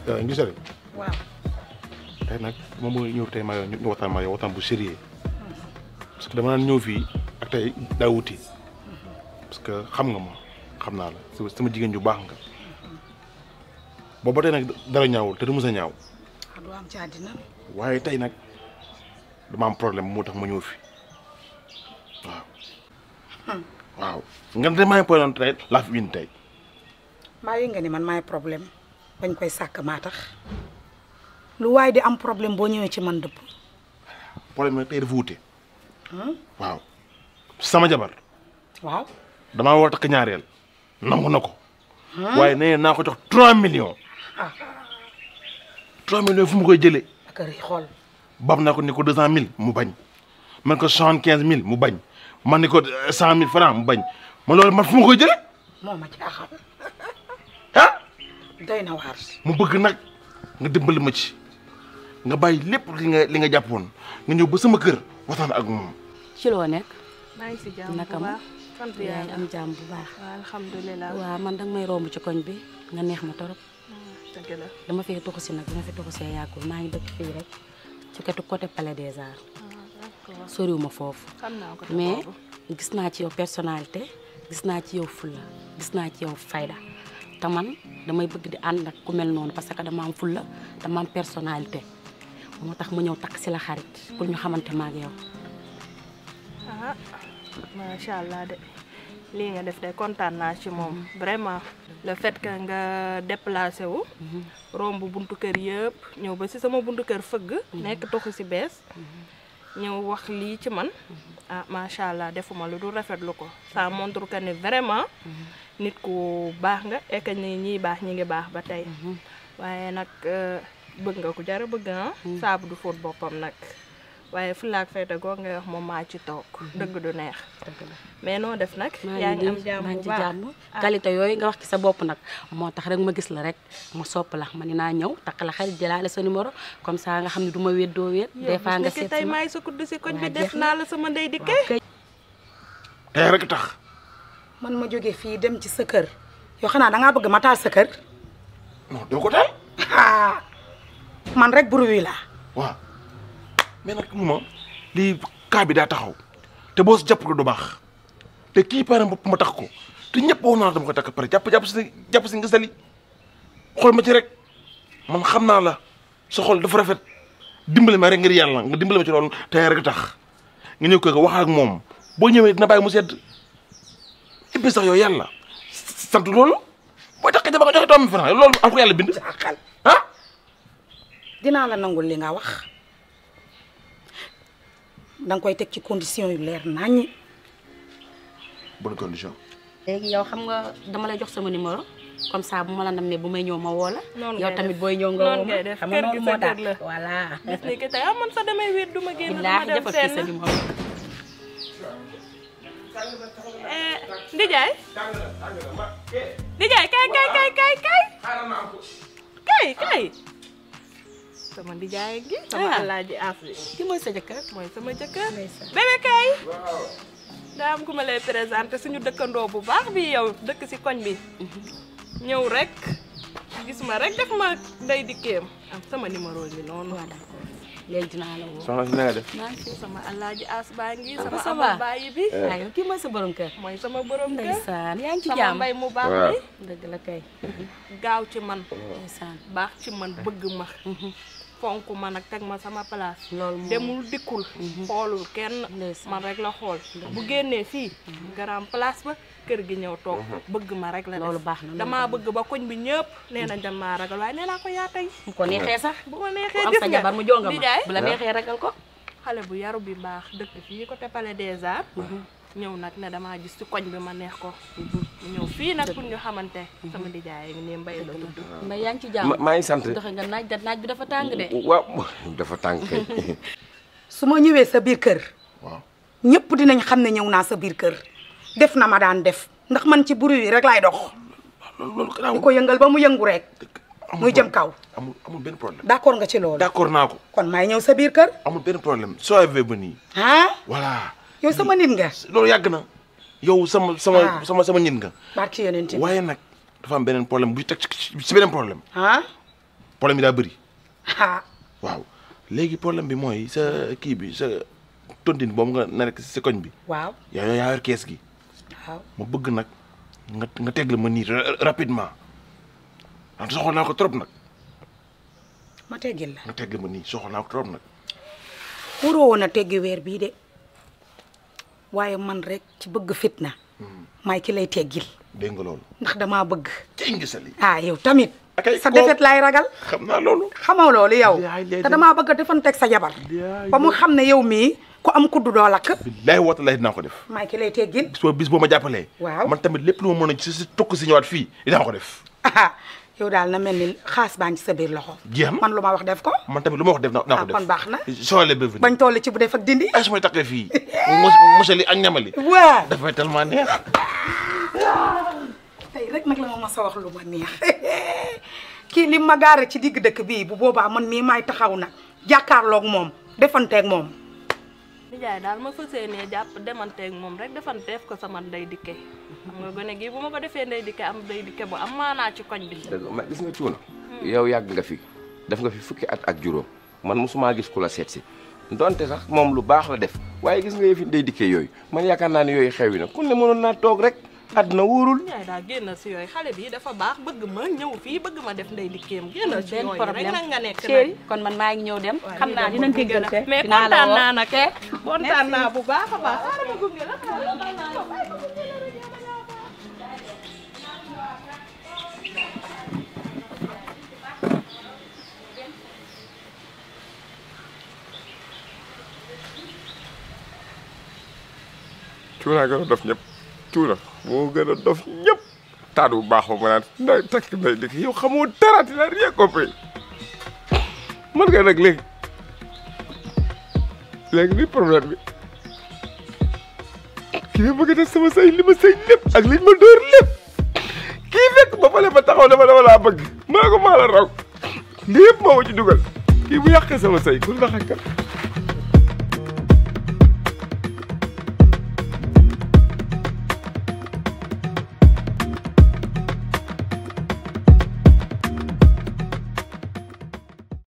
ngi sori waaw tey nag moom mooy ñëw tey ma ñu waxtaan ma yow waxtaan bu sérieux parce que dama naan ñëw fii ak tey daa wuti parce que xam nga ma xam naa la sama jigéen ju baax nga boobu ba tey nag dara ñaawul te du mës a ñaaw ah du am ci àddina waaye tey nag dama am problème moo tax ma ñëw fi waaw waaw nga ne maa ngi problème tey laa fi win tey mbaa yi nga ni man maay problème bañ koy sàkk maa tax lu waaye di am problème boo ñëwee ci man dëpp problème nag tey dafa wute waaw sama jabar waaw damaa war a takk ñaareel nangu na ko waaye nee naa ko jox 3 millions 3 millions fu mu koy jëlee ak a xool bam naa ko ni ko 200000 mu bañ man ko 75000 mu bañ man ni ko 100000 francs mu bañ man loolu man fu ma koy jëlee moo ma jaaxal ah doy na waar mu bëgg nag nga dimbali ma ci nga bàyyi lépp li nga li nga jàppoon nga ñëw ba sama kër waxtaan ak moom ci loo nekk maa ngi si jàmm naka bu ma baax sant yaa ngi yàlla am jàmm bu baax waaw alhamdulilah waaw man danga may romb ci koñ bi nga neex ma torop dëgg la dama fee toxu si nag dama fi toxu see yàggul maa ngi dëkk fii rek ci wetu côté Palais des Arts d'accord soriwuma foofu xam naa ko te mais boobu. gis naa ci yow personnalité gis naa ci yow fulla gis naa ci yow fayda te man damay bëgg di ànd ak ku mel noonu parce que dama am fulla dama am personnalité moo tax ma ñëw takk si la xarit pour ñu xamante ma ak yow ah macha allah de lii nga def de kontaan naa ci moom vraiment le fait que nga déplacé wu romb buntu kër yëpp ñëw ba si sama buntu kër fëgg nekk toxu si bees ñëw wax lii ci man ah macha allah defuma lu dul rafetlu ko ça montre que ni vraiment nit ku baax nga et que ni ñiy baax ñi ngi baax ba tey waaye nag euh, bëgg nga ku jara bëgg ah saabu du fóot boppam nag waaye fulaak fayda goog ngay wax moom maa ci toog dëgg du neex mais noo def nag maa yaa ngi ngi am nii jàmm maa bu ngi ci baax jàmm qualité yooyu nga wax ci sa bopp nag moo tax rek ma gis la rek ma sopp la ma ni naa ñëw takk la xarit jëlaale sa numéro comme ça nga xam ne du ma wéet doo wéet des fois nga seet tey si ma maay sa kudd si koñ bi waa def jeex na. naa la sama ndey dikkee tey rek tax man ma jógee fii dem ci sa kër yow xanaa dangaa bëgg ma taal sa kër non doo ko taal ah man rek bruit laa waaw mais nag mu ma lii cas bi daa taxaw te boo si jàpp ko du baax te kii pare bopp ma tax ko te ñëpp wax naa dama ko takk pare jàpp jàpp si jàpp si nga sali xool ma ci rek man xam naa la sa xol dafa rafet dimbali ma rek ngir yàlla nga dimbali ma ci loolu te rek tax nga ñëw ko nga wax ak moom boo ñëwee dina bàyyi mu sedd et puis sax yow yàlla sant loolu booy takk jabar nga joxe doomi franc loolu am ko yàlla bind jaaxal ah dinaa la nangul li nga wax danga koy teg ci condition yu leer naññi bonne condition léegi yow xam nga dama lay jox sama numéro comme ça bu ma la namee bu may ñëw ma woo la Noonu yow ngay tamit def. booy ñëw nga Noonu woo ma ngay def. xam nga Kër gi noonu sa moo tax kër la. voilà bis ni ki tey ah man sax damay wéet du ma génn dama billaahi dem defal fii sa fenn numéro Eh, Ndijaay Ndijaay kay kay kay kay kay kay kay sama Ndijaay gi sama Ah. alaaji af bi ki mooy sa jëkkër mooy sama jëkkër bébé kay daa am ku ma lay présenté suñu dëkkandoo bu baax bi yow dëkk si koñ bi ñëw rek gis ma rek def ma ndey dikkeem am sama numéro bi noonu waaw d'accord léegi dinaa la woo soxna si na nga def maa ngi fi sama alaaji as baa ngi Ah, sama ça amal va. bàyyi bi waaw yow kii mooy sa borom kër mooy sama borom kër ndeysaan yaa ngi ci sama jàmm mbay mu baax Waaw. bi dëgg la kay gaaw ci man ndeysaan baax ci man bëgg ma fonk ma nag teg ma sama place loolu moom demul dikkul xoolul kenn Ndeysaan. man rek la xool bu génnee fii garam place ba kër gi ñëw toog bëgg ma rek la Loolu def baax na, loolu damaa bëgg ba koñ bi ñëpp nee nañ dañ maa ragal waaye nee naa ko yaa tey bu ko neexee sax bu ma ku neexee am gis sa nga jabar mu jonga di ma jaay bu la neexee ragal ko xale bu yaru bi baax dëkk fii côté Palais des Arts ñëw nag ne damaa gis ci koñ bi ma neex ko mu ñëw fii nag pour ñu xamante sama dijaay ngi ne mbay la tudd mbay yaa ngi ci jàmm ma maa ngi sant. doxe nga naaj da naaj bi dafa tàng de waaw dafa tàng kay. su ma ñëwee sa biir kër waaw ñëpp dinañ xam ne ñëw naa sa biir kër def na ma daan def ndax man ci bruit yi rek laay dox loolu loolu gannaaw di ko yëngal ba mu yëngu rek muy jëm kaw amul amul benn problème d'accord nga ci loolu d'accord naa ko kon maay ñëw sa biir kër amul benn problème soyez venu ah voilà yow sama nit nga loolu yàgg na yow sama sama Ah. sama sama nit nga barki yonent bi waaye nag dafa am beneen problème buy teg ci ci beneen problème ah problème yi daa bëri ah waaw léegi problème bi mooy sa kii bi sa tontine boobu nga na rek si koñ bi waaw yaa yaa yor kees gi waaw ma bëgg nag nga nga tegle ma nii ra- rapidement ndax soxla naa ko trop nag ma teggil la nga tegle ma nii soxla naa ko trop nag waroo woon a teggi weer bii de waaye man rek ci bëgg fitna maay ki lay teggil dégg nga loolu ndax damaa bëgg ci ngi sali ah yow tamit akay sa koo- defet laay ragal xam naa loolu xamoo loolu yow Yaay lay te dem. damaa bëgg a defanteeg sa jabar Yaay ba mu xam ne yow mii ku am kuddu doo lakk billaay woote lay dinaa ko def maay ki lay teggil bis boo bis boo ma jàppalee Waaw. man tamit lépp lu ma mën a si si tukk si ñëwaat fii dinaa ko def ah yow daal na mel ni xaas baa ngi ci sa biir loxo jeex na man lu ma wax def ko man tamit lu ma wax def naa naa ko Ah, def kon baax na. soxla ba bañ toll ci bu def ak dindi ay su may takkee fii monsieur li ak ñamali waa dafay tellement neex tey rek nag la ma mas a wax lu ma neex kii li ma gaare ci digg dëkk bii bu boobaa man mii maay taxaw nag jàkkaarloog moom defanteeg moom nijaay daal ma fas yéenee jàpp demanteeg moom rek defanteef ko sama ndey dikke xam nga gone gi bu ma ko defee ndey dikke am ndey dikke bu am maanaa ci koñ bi dëgg ma gis nga cuuna yow yàgg nga fi def nga fi fukki at ak juróom man mosumaa gis ku la seet si donte sax moom lu baax la def waaye gis nga yëfi day dikkee yooyu man yaakaar naa ne yooyu xewi na kun ne mënoon naa toog rek àdduna wóorul nijaay daal génn si yooyu xale bi dafa baax bëgg ma ñëw fii bëgg ma def ndey dikkeem génn ci benn yooyu rek problème nag nga nekk chéri nag kon man maa ngi ñëw dem waaw xam lii naa de dinañ ma gunge la. déggante mais dinaa la kontaan woo. naa nag kontaan naa bu baax a baax xaaral ma gunge la cuuna gën a dof ñëpp cuuna moo gën a dof ñëpp taat bu baax ba ma naan nday takk nday dikk yow xamoo dara ti la rien compris man nga nag léegi léegi li problème bi kii ma bëgg a def sama sëy li ma sëy lépp ak liñ ma dóor lépp kii fekk ba fale ma taxaw dama dama laa bëgg maa ko maa la raw lépp moo ma ci dugal kii bu yàqee sama sëy ku la xakkal